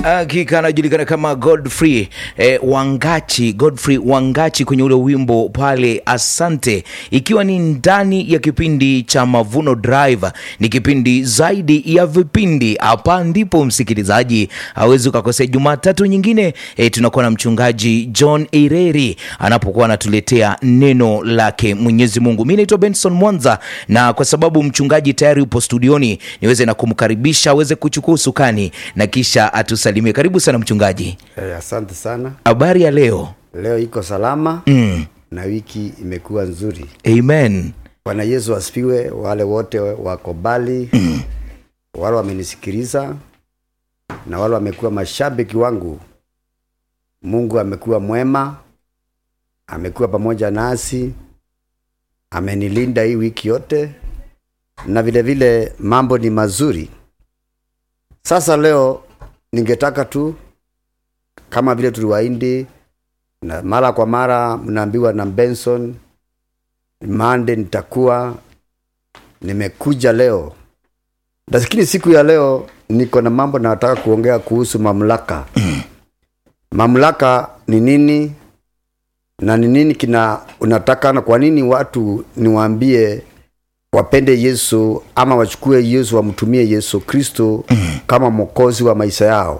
Hakika anajulikana kama Godfrey eh, Wangachi, Godfrey Wangachi kwenye ule wimbo pale Asante, ikiwa ni ndani ya kipindi cha Mavuno Drive. Ni kipindi zaidi ya vipindi. Hapa ndipo msikilizaji hawezi ukakosea. Jumatatu nyingine eh, tunakuwa na mchungaji John Ireri anapokuwa anatuletea neno lake Mwenyezi Mungu. Mimi naitwa Benson Mwanza, na kwa sababu mchungaji tayari upo studioni, niweze na kumkaribisha aweze kuchukua usukani na kisha atusalimie. Karibu sana mchungaji. Eh, asante sana. Habari ya leo? Leo iko salama Mm. na wiki imekuwa nzuri. Amen. Bwana Yesu asifiwe. Wale wote wako mbali mm. wale wamenisikiliza na wale wamekuwa mashabiki wangu, Mungu amekuwa mwema, amekuwa pamoja nasi, amenilinda hii wiki yote, na vile vile mambo ni mazuri. Sasa leo ningetaka tu kama vile tuliwaindi na mara kwa mara mnaambiwa na Benson Mande nitakuwa nimekuja leo, lakini siku ya leo niko na mambo nataka kuongea kuhusu mamlaka. mamlaka ni nini na ni nini kina unataka, na kwa nini watu niwaambie wapende Yesu ama wachukue Yesu wamtumie Yesu Kristo kama mwokozi wa maisha yao.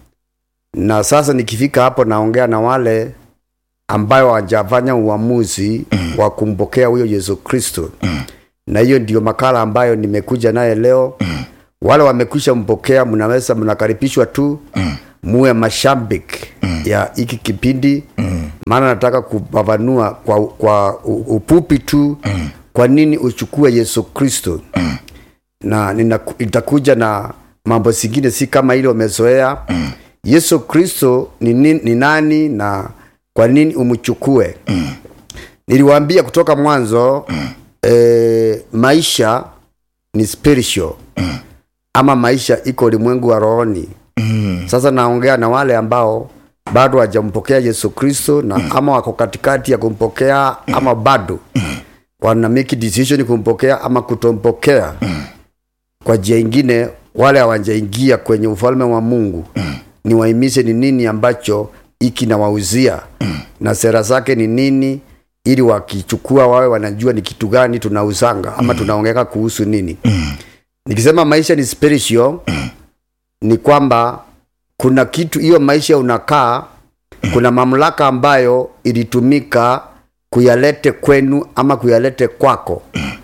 Na sasa nikifika hapo, naongea na wale ambayo hawajafanya uamuzi wa kumpokea huyo Yesu Kristo, na hiyo ndio makala ambayo nimekuja naye leo. Wale wamekwisha mpokea, mnaweza mnakaribishwa tu muwe mashabiki ya hiki kipindi, maana nataka kufafanua kwa, kwa u- upupi tu kwa nini uchukue Yesu Kristo na nina, itakuja na mambo zingine si kama ile umezoea. Yesu Kristo ni, ni, ni nani na kwa nini umchukue? Niliwaambia kutoka mwanzo eh, maisha ni spiritual ama maisha iko ulimwengu wa rohoni. Sasa naongea na wale ambao bado hawajampokea Yesu Kristo na ama wako katikati ya kumpokea ama bado wana make decision kumpokea ama kutompokea. Kwa njia ingine, wale hawajaingia kwenye ufalme wa Mungu, ni wahimize ni nini ambacho hiki nawauzia na sera zake ni nini, ili wakichukua wawe wanajua ni kitu gani tunauzanga ama tunaongeka kuhusu nini. Nikisema maisha ni spiritual, ni kwamba kuna kitu hiyo maisha unakaa, kuna mamlaka ambayo ilitumika kuyalete kwenu ama kuyalete kwako,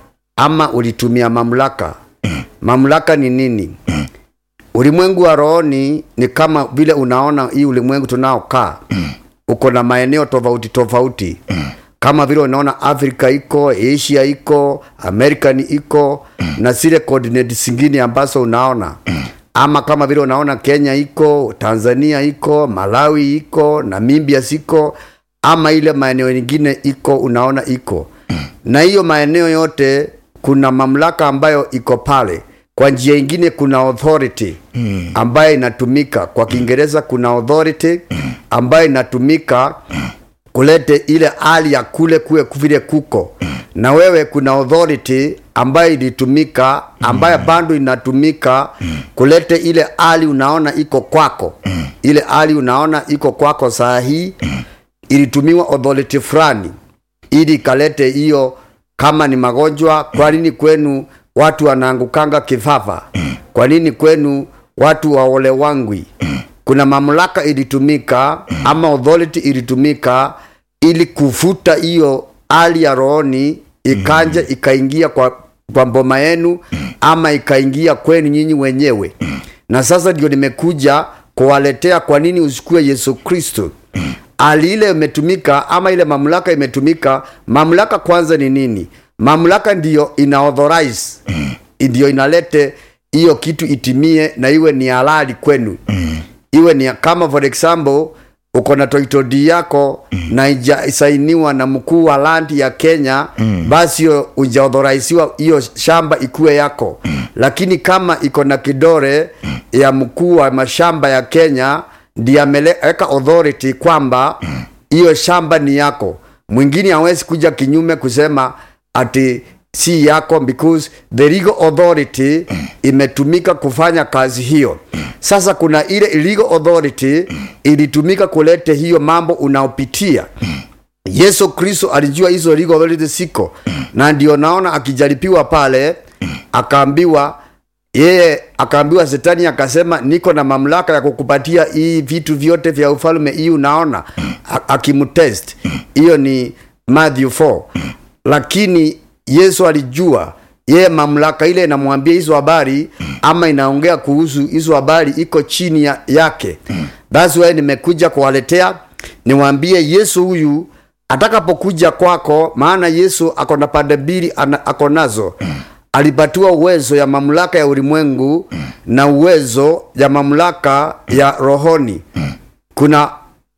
ama ulitumia mamlaka. Mamlaka ni nini? Ulimwengu wa rohoni ni kama vile unaona hii ulimwengu tunaokaa, uko na maeneo tofauti tofauti, kama vile unaona Afrika iko, Asia iko, American iko na zile coordinates zingine ambazo unaona ama kama vile unaona Kenya iko, Tanzania iko, Malawi iko, Namibia siko, ama ile maeneo mengine iko, unaona iko na hiyo maeneo yote kuna mamlaka ambayo iko pale. Kwa njia ingine kuna authority ambayo inatumika kwa Kiingereza, kuna authority ambayo inatumika kulete ile hali ya kule kuwe vile kuko na wewe kuna authority ambayo ilitumika ambayo bado inatumika kulete ile hali unaona iko kwako ile hali unaona iko kwako saa hii ilitumiwa authority fulani ili ikalete hiyo kama ni magonjwa kwa nini kwenu watu wanaangukanga kifafa kwa nini kwenu watu waole wangwi kuna mamlaka ilitumika ama authority ilitumika ili kufuta hiyo hali ya rohoni ikanja ikaingia kwa, kwa mboma yenu ama ikaingia kwenu nyinyi wenyewe na sasa ndio nimekuja kuwaletea kwa nini usikue yesu kristo hali ile imetumika ama ile mamlaka imetumika mamlaka kwanza ni nini mamlaka ndiyo ina authorize ndiyo inalete hiyo kitu itimie na iwe ni halali kwenu iwe ni kama for example uko na title deed yako na ijasainiwa na mkuu wa land ya Kenya basi hiyo ujaauthorisiwa hiyo shamba ikuwe yako lakini kama iko na kidore ya mkuu wa mashamba ya Kenya ndiye ameweka authority kwamba hiyo shamba ni yako mwingine hawezi kuja kinyume kusema ati si yako because the legal authority imetumika kufanya kazi hiyo sasa kuna ile legal authority ilitumika kulete hiyo mambo unaopitia yesu kristo alijua hizo legal authority siko na ndio naona akijaribiwa pale akaambiwa yeye akaambiwa setani akasema niko na mamlaka ya kukupatia hii vitu vyote vya ufalme hii unaona A- akimtest hiyo ni matthew 4 lakini yesu alijua yeye mamlaka ile inamwambia hizo habari ama inaongea kuhusu hizo habari iko chini ya, yake thats why nimekuja kuwaletea niwaambie yesu huyu atakapokuja kwako maana yesu ako na pande mbili ana- ako nazo alipatiwa uwezo ya mamlaka ya ulimwengu na uwezo ya mamlaka ya rohoni kuna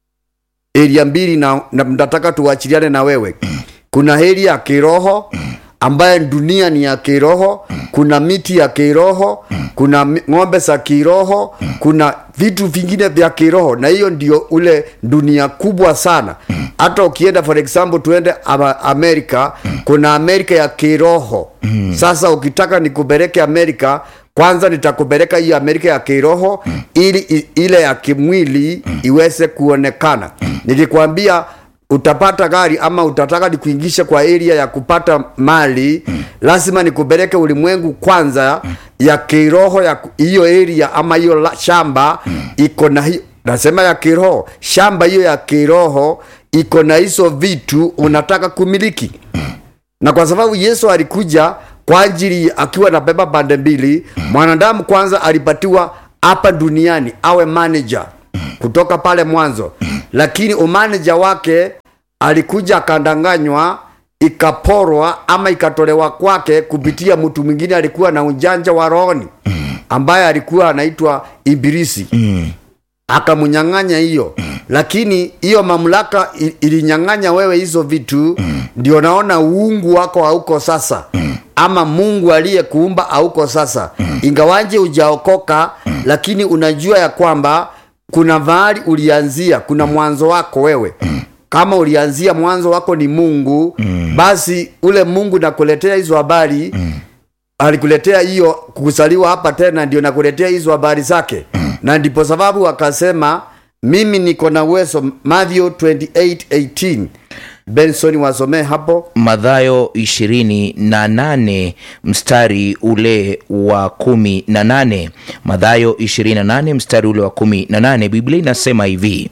eria mbili na, na nataka tuwachiliane na wewe kuna heri ya kiroho ambaye dunia ni ya kiroho kuna miti ya kiroho kuna mi- ng'ombe za kiroho kuna vitu vingine vya kiroho na hiyo ndio ule dunia kubwa sana hata ukienda for example tuende ama- amerika kuna amerika ya kiroho sasa ukitaka nikupeleke amerika kwanza nitakupeleka hiyo amerika ya kiroho ili i- ile ya kimwili iweze kuonekana nikikwambia utapata gari ama utataka nikuingishe kwa area ya kupata mali lazima nikupeleke ulimwengu kwanza ya kiroho ya ku- hiyo area ama hiyo la- shamba iko na hiyo nasema ya kiroho shamba hiyo ya kiroho iko na hizo vitu unataka kumiliki na kwa sababu yesu alikuja kwa ajili akiwa na beba pande mbili mwanadamu kwanza alipatiwa hapa duniani awe manager kutoka pale mwanzo lakini umanaja wake alikuja akandanganywa ikaporwa ama ikatolewa kwake kupitia mtu mwingine alikuwa na ujanja wa rohoni ambaye alikuwa anaitwa ibilisi akamnyang'anya hiyo lakini hiyo mamlaka i- ilinyang'anya wewe hizo vitu ndio naona uungu wako hauko sasa ama mungu aliyekuumba hauko sasa ingawaje ujaokoka lakini unajua ya kwamba kuna mahali ulianzia kuna mwanzo wako wewe kama ulianzia mwanzo wako ni mungu basi ule mungu nakuletea hizo habari alikuletea hiyo kuzaliwa hapa tena ndio nakuletea hizo habari zake na ndipo sababu akasema mimi niko na uwezo Matthew 28:18 benson wasomee hapo madhayo ishirini na nane mstari ule wa kumi na nane madhayo ishirini na nane mstari ule wa kumi na nane biblia inasema hivi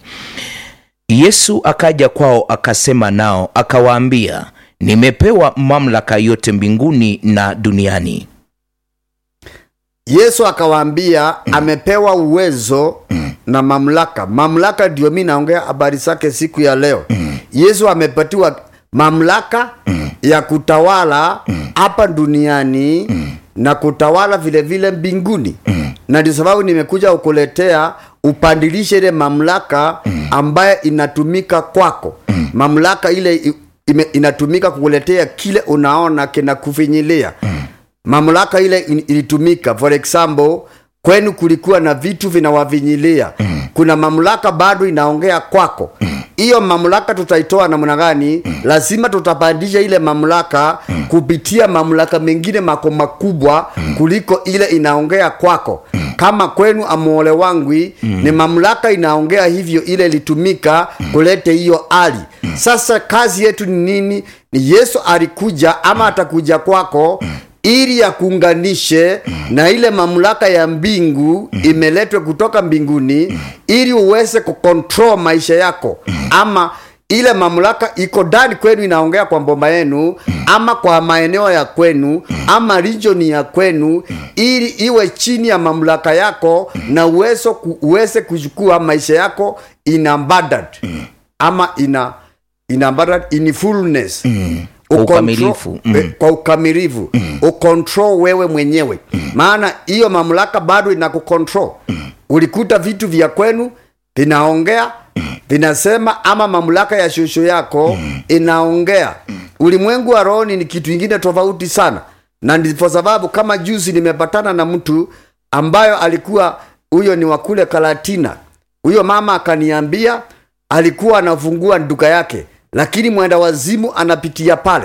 yesu akaja kwao akasema nao akawaambia nimepewa mamlaka yote mbinguni na duniani yesu akawaambia amepewa uwezo na mamlaka mamlaka ndio mi naongea habari zake siku ya leo yesu amepatiwa mamlaka ya kutawala hapa duniani na kutawala vile vile mbinguni na ndio sababu nimekuja kukuletea upandilishe ile mamlaka ambaye inatumika kwako mamlaka ile i- ime, inatumika kukuletea kile unaona kinakufinyilia mamlaka ile in- ilitumika for example kwenu kulikuwa na vitu vinawavinyilia kuna mamlaka bado inaongea kwako hiyo mamlaka tutaitoa namna gani lazima tutapandisha ile mamlaka kupitia mamlaka mengine mako makubwa kuliko ile inaongea kwako kama kwenu amuole wangwi ni mamlaka inaongea hivyo ile ilitumika kulete hiyo hali sasa kazi yetu ni nini ni yesu alikuja ama atakuja kwako ili yakuunganishe na ile mamlaka ya mbingu imeletwe kutoka mbinguni ili uweze kukontrol maisha yako ama ile mamlaka iko ndani kwenu inaongea kwa mbomba yenu ama kwa maeneo ya kwenu ama region ya kwenu ili iwe chini ya mamlaka yako na uwezo ku, uweze kuchukua maisha yako in abundant ama ina in abundant in fullness Kwa Ucontrol- ukamilifu. Mm. eh, kwa ukamilifu ukontrol wewe mwenyewe maana hiyo mamlaka bado inakukontrol ulikuta vitu vya kwenu vinaongea vinasema ama mamlaka ya shosho yako inaongea ulimwengu wa rohoni ni kitu ingine tofauti sana na ndipo sababu kama juzi nimepatana na mtu ambayo alikuwa huyo ni wakule kalatina huyo mama akaniambia alikuwa anafungua duka yake lakini mwenda wazimu anapitia pale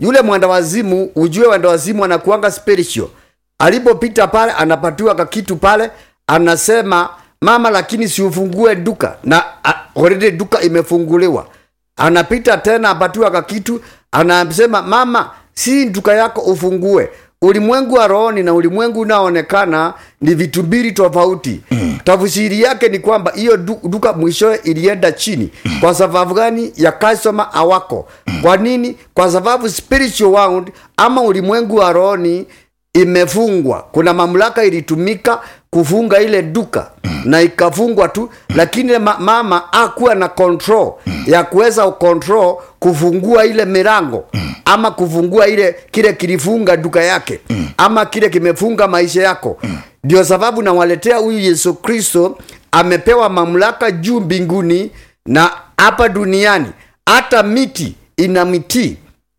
yule mwenda wazimu ujue mwenda wazimu anakuanga spiritual alipopita pale anapatiwa kakitu pale anasema mama lakini siufungue duka na a- already duka imefunguliwa anapita tena apatiwa kakitu anasema mama si duka yako ufungue ulimwengu wa rohoni na ulimwengu unaoonekana ni vitu mbili tofauti mm. tafsiri yake ni kwamba hiyo du, duka mwishowe ilienda chini mm. kwa sababu gani ya customer awako mm. kwa nini kwa sababu spiritual world ama ulimwengu wa rohoni imefungwa kuna mamlaka ilitumika kufunga ile duka mm. na ikafungwa tu lakini ma mama akuwa na control mm. ya kuweza control kufungua ile milango mm. ama kufungua ile kile kilifunga duka yake mm. ama kile kimefunga maisha yako ndio mm. sababu nawaletea huyu yesu kristo amepewa mamlaka juu mbinguni na hapa duniani hata miti ina mitii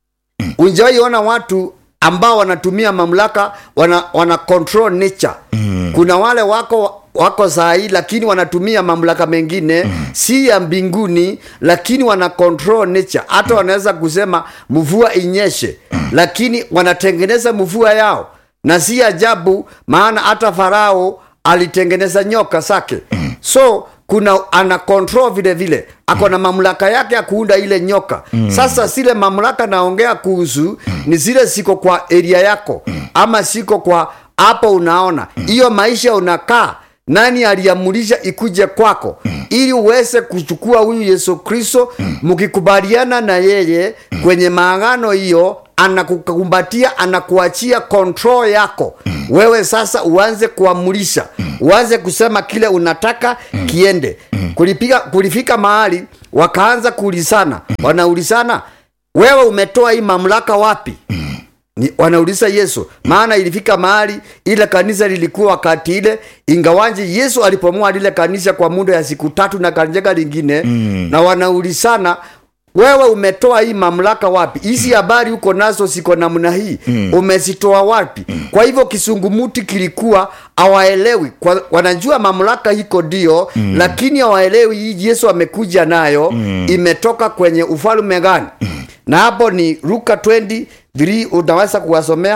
unjawaiona watu ambao wanatumia mamlaka wana, wana control nature mm. kuna wale wako wako sahii lakini wanatumia mamlaka mengine mm. si ya mbinguni lakini wana control nature hata wanaweza kusema mvua inyeshe mm. lakini wanatengeneza mvua yao na si ajabu maana hata farao alitengeneza nyoka zake mm. so kuna ana control vile vile ako na mamlaka yake ya kuunda ile nyoka mm. sasa zile mamlaka naongea kuhusu mm. ni zile siko kwa eria yako mm. ama siko kwa hapo unaona hiyo mm. maisha unakaa nani aliamulisha ikuje kwako mm. ili uweze kuchukua huyu yesu kristo mkikubaliana na yeye mm. kwenye maagano hiyo anakukumbatia anakuachia control yako mm. wewe sasa uanze kuamulisha mm. uanze kusema kile unataka mm. kiende mm. kulifika, kulifika mahali wakaanza kuulizana mm. wanaulizana wewe umetoa hii mamlaka wapi mm ni, wanauliza yesu maana ilifika mahali ile kanisa lilikuwa wakati ile ingawanje yesu alipomoa lile kanisa kwa muda ya siku tatu na kanjega lingine mm. na wanaulizana wewe umetoa hii mamlaka wapi hizi habari huko nazo siko namna hii mm. umezitoa wapi mm. kwa hivyo kisungumuti kilikuwa awaelewi wanajua mamlaka hiko ndio mm. lakini awaelewi hii yesu amekuja nayo mm. imetoka kwenye ufalme gani mm. na hapo ni luka 20 vili unaweza kuwasomea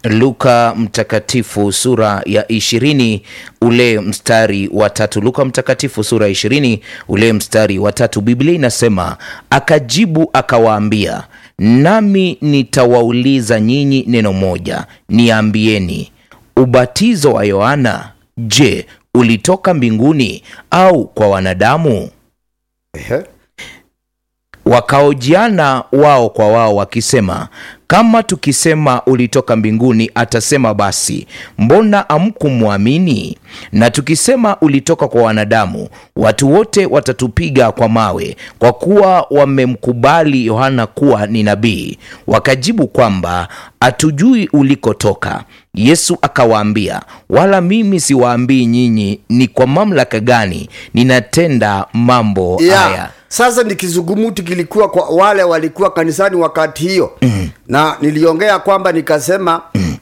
luka mtakatifu sura ya ishirini ule mstari wa tatu luka mtakatifu sura ya ishirini ule mstari wa tatu biblia inasema akajibu akawaambia nami nitawauliza nyinyi neno moja niambieni ubatizo wa yohana je ulitoka mbinguni au kwa wanadamu Ehe. wakaojiana wao kwa wao wakisema kama tukisema ulitoka mbinguni atasema basi mbona amkumwamini na tukisema ulitoka kwa wanadamu watu wote watatupiga kwa mawe kwa kuwa wamemkubali yohana kuwa ni nabii wakajibu kwamba hatujui ulikotoka yesu akawaambia wala mimi siwaambii nyinyi ni kwa mamlaka gani ninatenda mambo yeah. haya sasa ni kizungumuti kilikuwa kwa wale walikuwa kanisani wakati hiyo mm. na niliongea kwamba nikasema mm.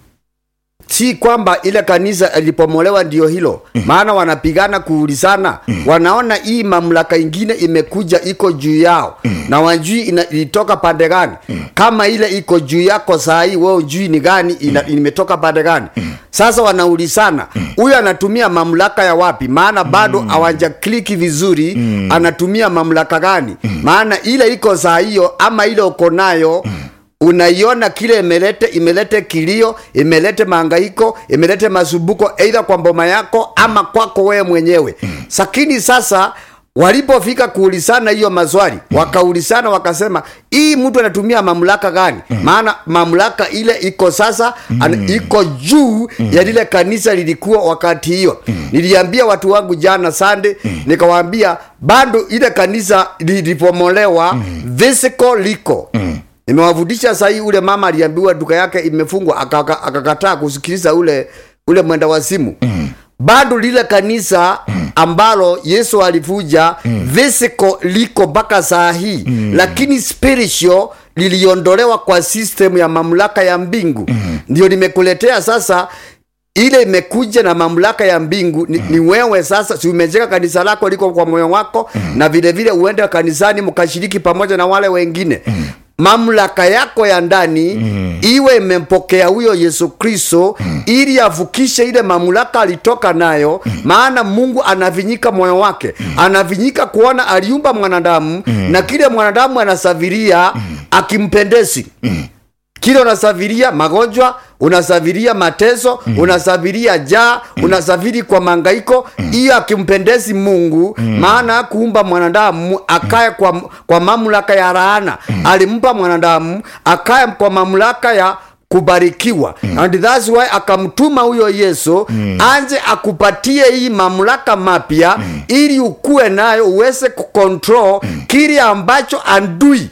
si kwamba ile kanisa ilipomolewa ndio hilo mm. maana wanapigana kuulizana mm. wanaona hii mamlaka ingine imekuja iko juu yao mm. na wajui ina- ilitoka pande gani mm. kama ile iko juu yako saa hii wewe ujui ni gani ina, imetoka pande gani mm. sasa wanaulizana huyu anatumia mamlaka ya wapi maana bado hawaja kliki vizuri mm. anatumia mamlaka gani mm. maana ile iko saa hiyo ama ile uko nayo mm unaiona kile imelete imelete kilio imelete maangaiko imelete masumbuko eidha kwa mboma yako ama kwako wewe mwenyewe lakini sasa walipofika kuulizana hiyo maswali wakaulizana wakasema hii mtu anatumia mamlaka gani maana mamlaka ile iko sasa an, iko juu ya lile kanisa lilikuwa wakati hiyo niliambia watu wangu jana sande nikawaambia bado ile kanisa lilipomolewa physical liko nimewavudisha sahii ule mama aliambiwa duka yake imefungwa akaka- akakataa kusikiliza ule ule mwenda wa simu mm. bado lile kanisa mm. ambalo yesu alivuja mm. physical liko mpaka saa hii mm. lakini spiritual liliondolewa kwa system ya mamlaka ya mbingu mm. ndio nimekuletea sasa ile imekuja na mamlaka ya mbingu ni, ni wewe sasa si umejenga kanisa lako liko kwa moyo wako na vile vile uende kanisani mkashiriki pamoja na wale wengine mamlaka yako ya ndani mm. iwe imempokea huyo yesu kristo mm. ili avukishe ile mamlaka alitoka nayo mm. maana mungu anavinyika moyo wake mm. anavinyika kuona aliumba mwanadamu mm. na kile mwanadamu anasafiria mm. akimpendezi mm kile unasafiria magonjwa unasafiria mateso mm. unasafiria jaa mm. unasafiri kwa mangaiko hiyo mm. akimpendezi mungu mm. maana kuumba mwanadamu akae kwa, kwa mamlaka ya raana mm. alimpa mwanadamu akae kwa mamlaka ya kubarikiwa mm. and thats why akamtuma huyo yesu mm. anje akupatie hii mamlaka mapya mm. ili ukuwe nayo uweze kukontrol mm. kile ambacho andui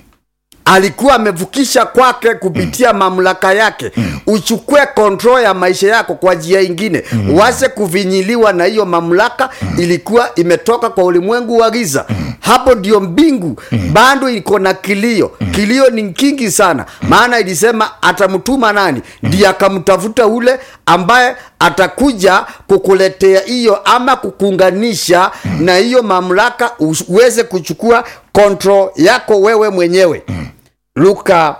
alikuwa amevukisha kwake kupitia mm. mamlaka yake mm. uchukue kontrol ya maisha yako kwa njia ingine mm. uweze kuvinyiliwa na hiyo mamlaka mm. ilikuwa imetoka kwa ulimwengu wa giza mm. hapo ndio mbingu mm. bado iko na kilio mm. kilio ni kingi sana mm. maana ilisema atamtuma nani ndiye mm. akamtafuta ule ambaye atakuja kukuletea hiyo ama kukuunganisha mm. na hiyo mamlaka uweze kuchukua kontrol yako wewe mwenyewe mm. luka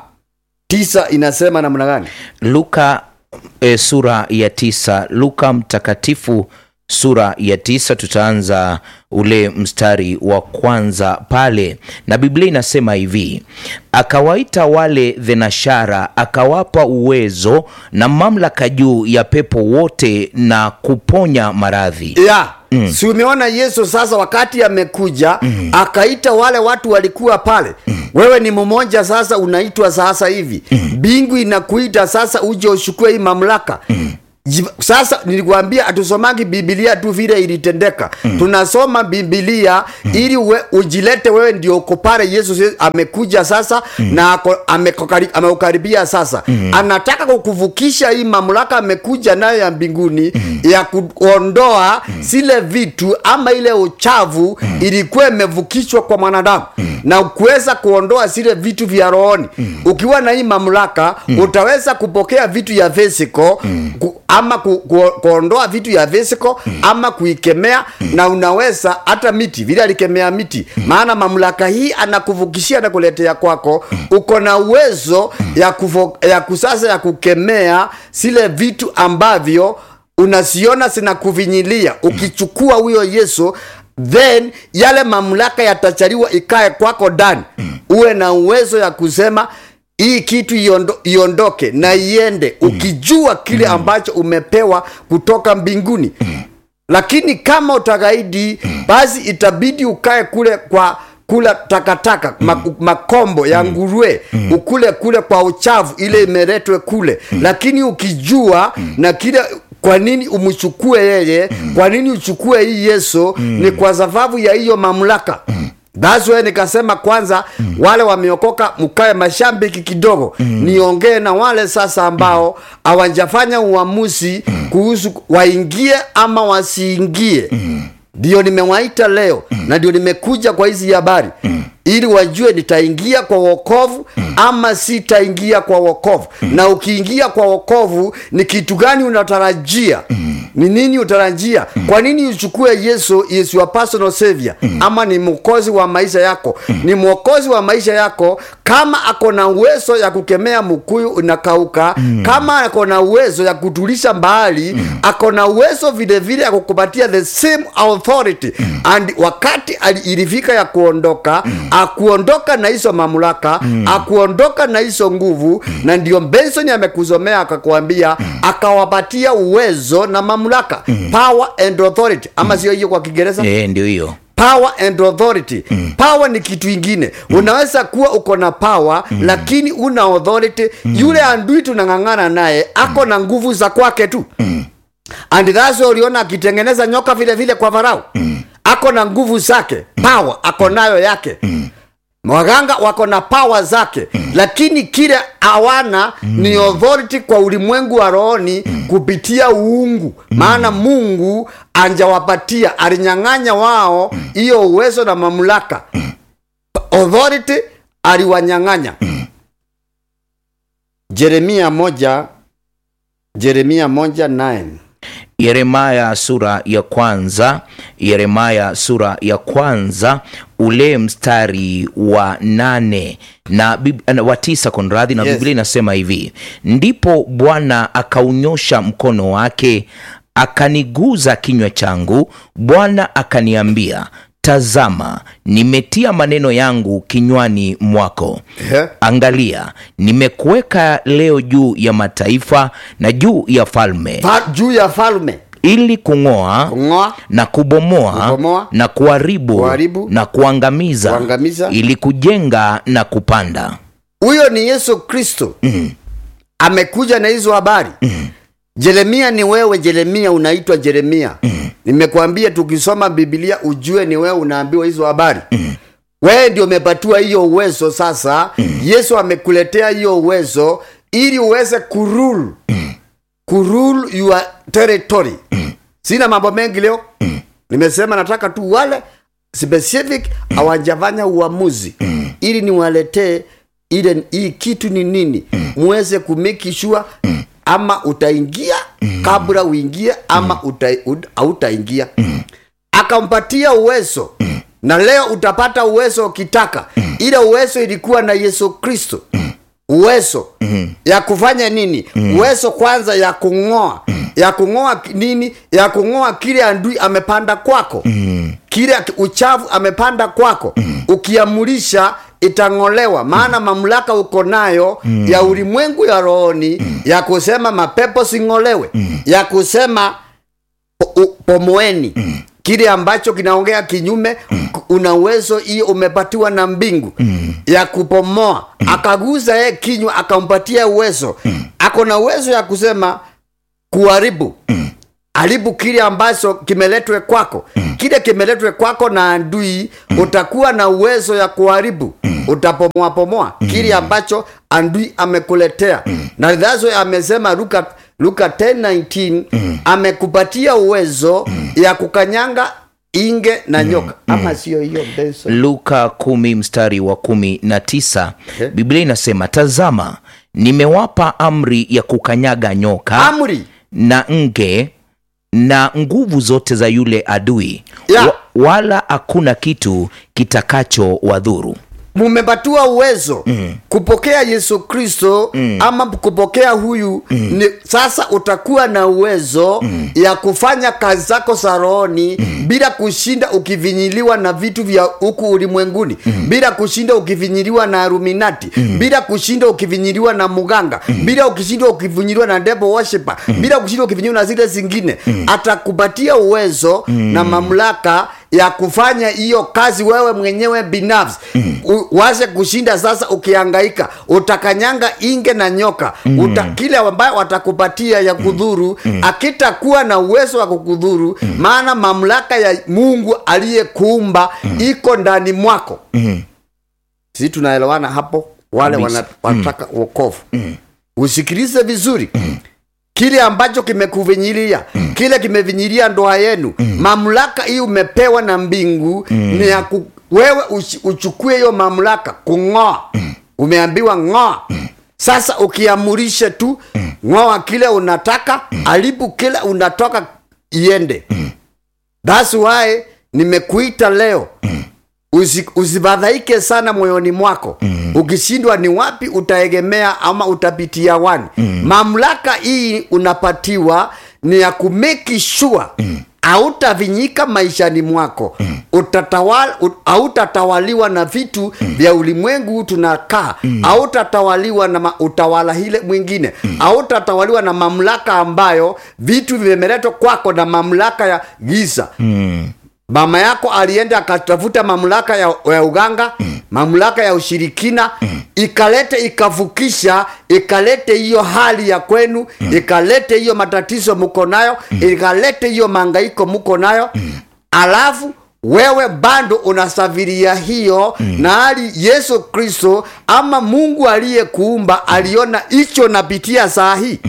tisa inasema namna gani luka e, sura ya tisa luka mtakatifu sura ya tisa tutaanza ule mstari wa kwanza pale na biblia inasema hivi akawaita wale dhenashara akawapa uwezo na mamlaka juu ya pepo wote na kuponya maradhi ya mm. si umeona yesu sasa wakati amekuja mm. akaita wale watu walikuwa pale mm. wewe ni mmoja sasa unaitwa sasa hivi mbingu mm. inakuita sasa uje ushukue hii mamlaka mm sasa nilikwambia hatusomangi bibilia tu vile ilitendeka mm. tunasoma bibilia mm. ili we, ujilete wewe ndio uko pale yesu amekuja sasa mm. na ameukaribia sasa mm. anataka kukuvukisha hii mamlaka amekuja nayo ya mbinguni mm. ya kuondoa mm. zile vitu ama ile uchavu mm. ilikuwa imevukishwa kwa mwanadamu mm. na kuweza kuondoa zile vitu vya rohoni mm. ukiwa na hii mamlaka mm. utaweza kupokea vitu ya physical mm. ku, ama ku, ku, kuondoa vitu ya physical mm. ama kuikemea mm. na unaweza hata miti vile alikemea miti mm. maana mamlaka hii anakuvukishia na kuletea kwako mm. uko na uwezo mm. ya, kufo, ya kusasa ya kukemea zile vitu ambavyo unasiona zinakuvinyilia ukichukua huyo yesu then yale mamlaka yatachaliwa ikae kwako ndani mm. uwe na uwezo ya kusema hii kitu iondo, iondoke na iende mm. ukijua kile mm. ambacho umepewa kutoka mbinguni mm. lakini kama utagaidi mm. basi itabidi ukae kule kwa kula takataka mm. makombo ya nguruwe mm. ukule kule kwa uchavu ile imeletwe kule mm. lakini ukijua mm. na kile kwa nini umchukue yeye mm. kwa nini uchukue hii yesu mm. ni kwa sababu ya hiyo mamlaka mm That's why nikasema kwanza mm. wale wameokoka mkae mashambiki kidogo mm. niongee na wale sasa ambao hawajafanya mm. uamuzi mm. kuhusu waingie ama wasiingie ndio mm. nimewaita leo mm. na ndio nimekuja kwa hizi habari mm ili wajue nitaingia kwa wokovu mm. ama sitaingia kwa wokovu mm. na ukiingia kwa wokovu ni kitu gani unatarajia mm. ni nini utarajia mm. kwa nini uchukue yesu is your personal savior mm. ama ni mwokozi wa maisha yako mm. ni mwokozi wa maisha yako kama ako na uwezo ya kukemea mkuyu unakauka mm. kama ako na uwezo ya kutulisha mbali mm. ako na uwezo vilevile ya kukupatia the same authority mm. and wakati ilifika ya kuondoka mm akuondoka na hizo mamlaka mm. akuondoka na hizo nguvu mm. na ndio benson amekusomea akakwambia mm. akawapatia uwezo na mamlaka mm. power and authority ama mm. sio hiyo kwa kiingereza e, ndio hiyo power and authority mm. power ni kitu ingine mm. unaweza kuwa uko na power mm. lakini una authority mm. yule andui tunang'ang'ana naye ako na nguvu za kwake tu mm. and that's why uliona akitengeneza nyoka vile vile kwa farao mm. ako na nguvu zake power ako nayo yake mm waganga wako na pawa zake mm. lakini kile hawana mm. ni authority kwa ulimwengu wa rohoni mm. kupitia uungu mm. maana mungu anjawapatia alinyang'anya wao hiyo mm. uwezo na mamlaka mm. authority aliwanyang'anya mm. jeremia moja jeremia moja 9 Yeremaya sura ya kwanza, Yeremaya sura ya kwanza ule mstari wa nane na bib- na wa tisa konradhi, na Yes. Biblia inasema hivi: ndipo Bwana akaunyosha mkono wake akaniguza kinywa changu, Bwana akaniambia, tazama, nimetia maneno yangu kinywani mwako. Ehe. Angalia, nimekuweka leo juu ya mataifa na juu ya falme, Fa, juu ya falme ili kung'oa kung'oa na kubomoa, Kubomoa, na kuharibu, kuharibu, na kuangamiza, kuangamiza. ili kujenga na kupanda. huyo ni yesu kristo mm. amekuja na hizo habari mm. jeremia ni wewe jeremia unaitwa jeremia mm. nimekuambia tukisoma bibilia ujue ni wewe unaambiwa hizo habari mm. wewe ndio umepatiwa hiyo uwezo sasa mm. yesu amekuletea hiyo uwezo ili uweze kurule mm. kurule your territory mm. sina mambo mengi leo mm. nimesema nataka tu wale specific hawajafanya uamuzi mm. ili niwaletee ile hii kitu ni nini muweze kumeki sure ama utaingia kabla uingie ama uta, ut- hautaingia akampatia uwezo na leo utapata uwezo ukitaka ile uwezo ilikuwa na yesu kristo uwezo ya kufanya nini uwezo kwanza ya kung'oa ya kung'oa ki- nini ya kung'oa kile andui amepanda kwako kile uchafu amepanda kwako ukiamurisha itang'olewa maana mamlaka uko nayo ya ulimwengu ya rohoni ya kusema mapepo sing'olewe ya kusema po- u- pomoeni kile ambacho kinaongea kinyume k- una uwezo hiyo umepatiwa na mbingu ya kupomoa akaguza yeye kinywa akampatia uwezo ako na uwezo ya kusema kuharibu haribu kile ambacho kimeletwe kwako kile kimeletwe kwako na andui utakuwa na uwezo ya kuharibu utapomoa pomoa kile ambacho andui amekuletea na dhazo amesema luka luka 10:19 amekupatia uwezo ya kukanyanga inge na nyoka ama sio hiyo Benson? Luka kumi mstari wa kumi na tisa Okay. Biblia inasema tazama, nimewapa amri ya kukanyaga nyoka amri na nge na nguvu zote za yule adui Ya. wa, wala hakuna kitu kitakacho wadhuru. mumepatiwa uwezo mm. kupokea yesu kristo mm. ama kupokea huyu mm. ni, sasa utakuwa na uwezo mm. ya kufanya kazi zako za rohoni mm. bila kushinda ukivinyiliwa na vitu vya huku ulimwenguni mm. bila kushinda ukivinyiliwa na aruminati mm. bila kushinda ukivinyiliwa na muganga mm. bila ukishinda ukivinyiliwa na devil worshiper mm. bila kushinda ukivinyiliwa na zile zingine mm. atakupatia uwezo mm. na mamlaka ya kufanya hiyo kazi wewe mwenyewe binafsi mm. waze kushinda sasa ukiangaika utakanyanga inge na nyoka mm. Uta, kile ambayo watakupatia ya kudhuru mm. akitakuwa na uwezo wa kukudhuru mm. maana mamlaka ya mungu aliyekuumba mm. iko ndani mwako Mm. si tunaelewana hapo wale Kabisa. wana, wataka wokovu mm. usikilize vizuri mm kile ambacho kimekuvinyilia mm. kile kimevinyilia ndoa yenu mm. mamlaka hii umepewa na mbingu mm. ni ya ku, wewe uchi- uchukue hiyo mamlaka kung'oa mm. umeambiwa ng'oa mm. sasa ukiamurishe tu mm. ng'oa kile unataka mm. alibu kile unatoka iende mm. thats why nimekuita leo mm Usi, usifadhaike sana moyoni mwako mm. ukishindwa ni wapi utaegemea ama utapitia wani mm. mamlaka hii unapatiwa ni ya kumeki sure mm hautavinyika maishani mwako mm. utatawala, ut, hautatawaliwa na vitu mm. vya ulimwengu tunakaa hautatawaliwa na ma, utawala hile mwingine hautatawaliwa na mamlaka ambayo vitu vimeletwa kwako na mamlaka ya giza Mm. mama yako alienda akatafuta mamlaka ya, ya uganga mm. mamlaka ya ushirikina mm. ikalete ikavukisha ikalete hiyo hali ya kwenu mm. ikalete hiyo matatizo muko nayo mm. ikalete hiyo mangaiko muko nayo mm. alafu wewe bado unasafiria hiyo mm. na hali yesu kristo ama mungu aliyekuumba aliona hicho napitia saa hii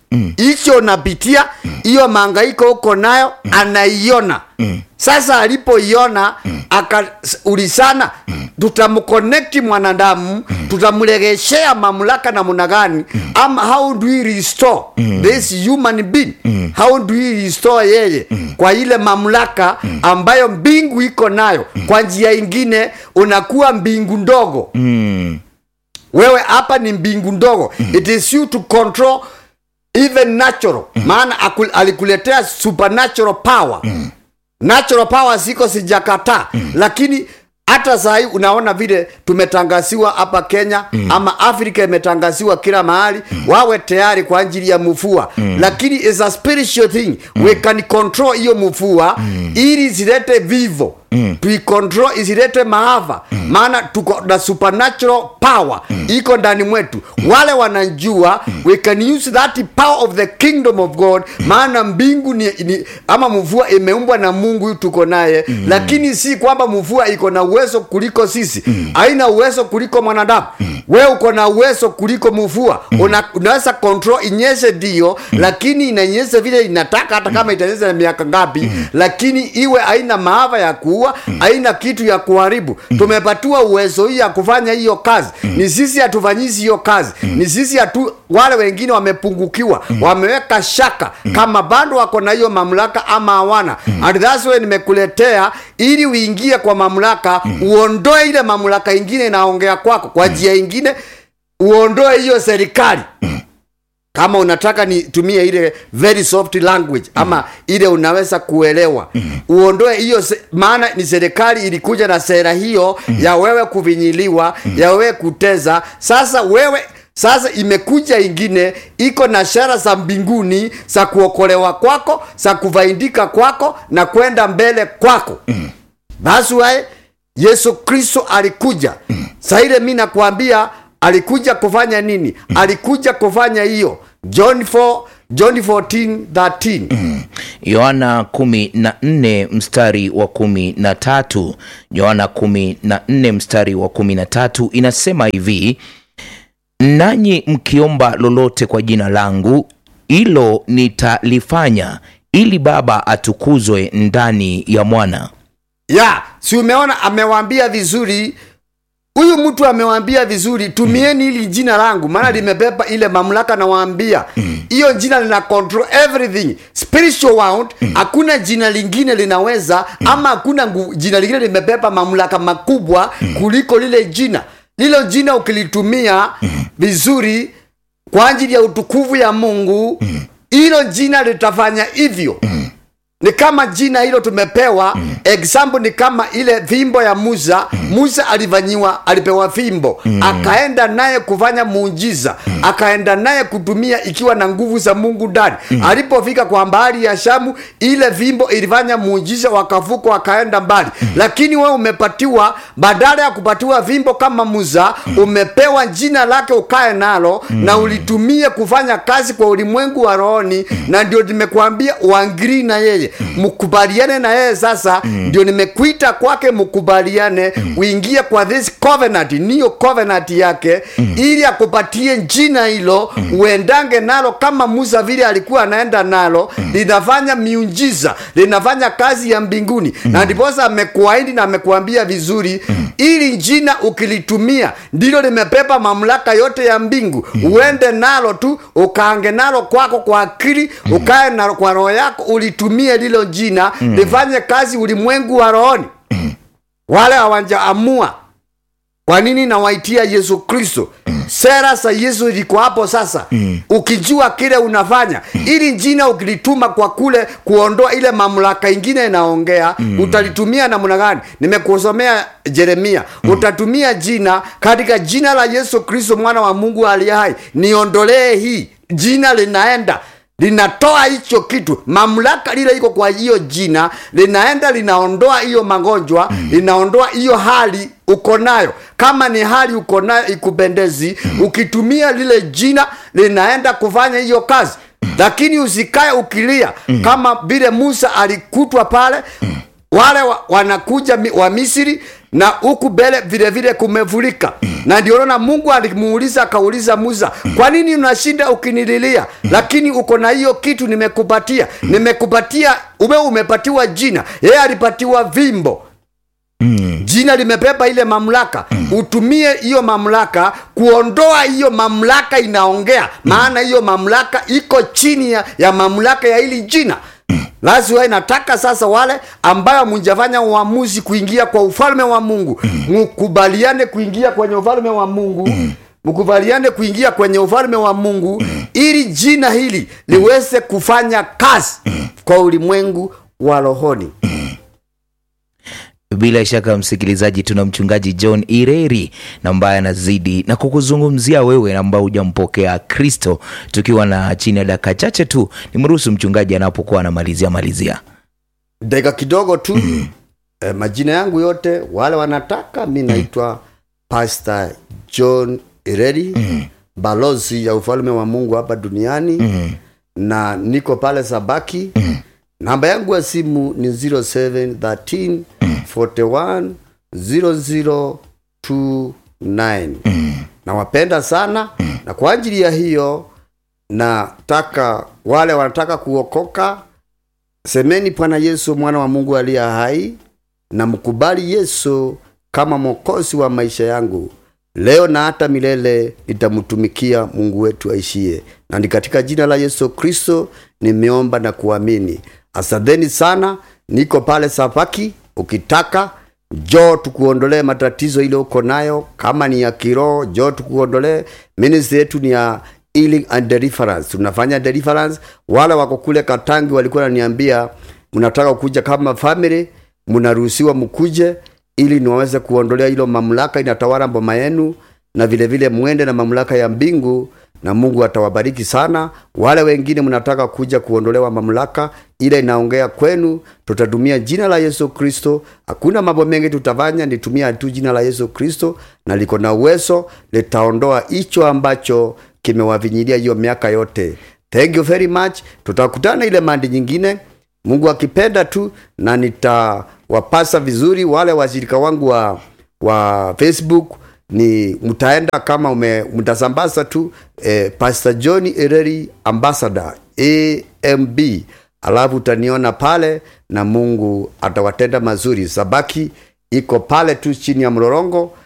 hicho napitia hiyo mangaiko uko nayo anaiona sasa alipoiona akaulizana tutamconnect mwanadamu tutamregeshea mamlaka namna gani ama how do we restore this human being how do we restore yeye kwa ile mamlaka ambayo mbingu iko nayo kwa njia ingine unakuwa mbingu ndogo Mm. wewe hapa ni mbingu ndogo it is you to control even natural maana akul- alikuletea supernatural power natural power siko sijakataa lakini hata sahii unaona vile tumetangaziwa hapa kenya ama afrika imetangaziwa kila mahali wawe tayari kwa ajili ya mufua lakini is a spiritual thing we can control hiyo mufua ili isilete vivo tuikontrol isilete maafa maana tuko na supernatural power iko ndani mwetu wale wanajua we can use that power of the kingdom of god maana mbingu ni, ni ama mvua imeumbwa na mungu huyu tuko naye lakini si kwamba mvua iko na uwezo kuliko sisi haina uwezo kuliko mwanadamu we uko na uwezo kuliko mvua Una, unaweza control inyeshe ndio lakini inanyesha vile inataka hata kama itanyesha na miaka ngapi lakini iwe haina maafa ya kuua haina kitu ya kuharibu tumepatiwa uwezo hii ya kufanya hiyo kazi ni sisi hatufanyizi hiyo kazi ni sisi hatu wale wengine wamepungukiwa wameweka shaka kama bado wako na hiyo mamlaka ama hawana and that's why nimekuletea ili uingie kwa mamlaka uondoe ile mamlaka ingine inaongea kwako kwa njia ingine uondoe hiyo serikali kama unataka nitumie ile very soft language ama ile unaweza kuelewa uondoe hiyo se- maana ni serikali ilikuja na sera hiyo ya wewe kuvinyiliwa ya wewe kuteza sasa wewe sasa imekuja ingine iko na shara za mbinguni za kuokolewa kwako za kufaidika kwako na kwenda mbele kwako That's why Yesu Kristo alikuja. Saa ile mi nakwambia alikuja kufanya nini? Alikuja kufanya hiyo. John 4 John 14 13. yohana kumi na nne mstari wa kumi na tatu yohana kumi na nne mstari wa kumi na tatu inasema hivi nanyi mkiomba lolote kwa jina langu hilo nitalifanya ili baba atukuzwe ndani ya mwana Ya, si umeona amewaambia vizuri huyu mtu amewambia vizuri tumieni hili jina langu maana limebeba ile mamlaka nawaambia hiyo jina lina control everything spiritual world hakuna jina lingine linaweza ama hakuna ngu- jina lingine limebeba mamlaka makubwa kuliko lile jina lilo jina ukilitumia vizuri kwa ajili ya utukufu ya mungu hilo jina litafanya hivyo ni kama jina hilo tumepewa example ni kama ile fimbo ya musa musa alifanyiwa alipewa fimbo akaenda naye kufanya muujiza akaenda naye kutumia ikiwa na nguvu za mungu ndani alipofika kwa bahari ya shamu ile fimbo ilifanya muujiza wakavuka wakaenda mbali lakini wewe umepatiwa badala ya kupatiwa fimbo kama musa umepewa jina lake ukae nalo na ulitumie kufanya kazi kwa ulimwengu wa rohoni na ndio nimekuambia uangiri na yeye mkubaliane na yeye sasa ndio nimekuita kwake mkubaliane uingie kwa this covenant niyo covenant yake ili akupatie jina hilo uendange nalo kama musa vile alikuwa anaenda nalo linafanya miujiza linafanya kazi ya mbinguni na ndiposa amekuahidi na amekuambia vizuri ili jina ukilitumia ndilo limepepa mamlaka yote ya mbingu uende nalo tu ukaange nalo kwako kwa akili ukae nalo kwa roho yako ulitumie lilo jina lifanye kazi ulimwengu wa rohoni wale hawajaamua kwa nini nawaitia yesu kristo sera za yesu liko hapo sasa ukijua kile unafanya ili jina ukilituma kwa kule kuondoa ile mamlaka ingine inaongea utalitumia namna gani nimekusomea jeremia utatumia jina katika jina la yesu kristo mwana wa mungu aliye hai niondolee hii jina linaenda linatoa hicho kitu mamlaka lile iko kwa hiyo jina linaenda linaondoa hiyo magonjwa linaondoa hiyo hali uko nayo kama ni hali uko nayo ikupendezi ukitumia lile jina linaenda kufanya hiyo kazi lakini usikae ukilia kama vile musa alikutwa pale wale wa, wanakuja mi- wa misri na huku mbele vile vile kumevulika na ndio naona mungu alimuuliza akauliza musa kwa nini unashinda ukinililia lakini uko na hiyo kitu nimekupatia nimekupatia ume umepatiwa jina yeye alipatiwa vimbo mm. jina limebeba ile mamlaka mm. utumie hiyo mamlaka kuondoa hiyo mamlaka inaongea mm. maana hiyo mamlaka iko chini ya, ya mamlaka ya hili jina lazima inataka sasa wale ambayo mjafanya uamuzi kuingia kwa ufalme wa mungu mkubaliane kuingia kwenye ufalme wa mungu mkubaliane kuingia kwenye ufalme wa mungu ili jina hili liweze kufanya kazi kwa ulimwengu wa rohoni bila shaka msikilizaji tuna mchungaji john ireri na ambaye anazidi na kukuzungumzia wewe ambao hujampokea kristo tukiwa na chini ya dakika chache tu nimruhusu mchungaji anapokuwa anamalizia malizia dakika kidogo tu mm. eh, majina yangu yote wale wanataka mi naitwa pastor john ireri mm. balozi ya ufalme wa mungu hapa duniani mm. na niko pale sabaki mm. namba yangu ya simu ni 0713 41 0029 nawapenda sana na kwa ajili ya hiyo nataka wale wanataka kuokoka semeni bwana yesu mwana wa mungu aliye hai na mkubali yesu kama mwokozi wa maisha yangu leo na hata milele nitamtumikia mungu wetu aishie na ni katika jina la yesu kristo nimeomba na kuamini asanteni sana niko pale safaki ukitaka jo tukuondolee matatizo ile uko nayo kama ni ya kiroho jo tukuondolee ministry yetu ni ya healing and deliverance tunafanya deliverance wale wako kule katangi walikuwa naniambia mnataka kuja kama family mnaruhusiwa mkuje ili niwaweze kuondolea hilo mamlaka inatawala mboma yenu na vile vile mwende na mamlaka ya mbingu na mungu atawabariki sana wale wengine mnataka kuja kuondolewa mamlaka ile inaongea kwenu tutatumia jina la yesu kristo hakuna mambo mengi tutafanya nitumia tu jina la yesu kristo na liko na uwezo litaondoa hicho ambacho kimewavinyilia hiyo miaka yote thank you very much tutakutana ile mandi nyingine mungu akipenda tu na nitawapasa vizuri wale washirika wangu wa, wa facebook ni mtaenda kama ume mtasambaza tu eh, pastor john ereri ambassador amb alafu utaniona pale na mungu atawatenda mazuri sabaki iko pale tu chini ya mrorongo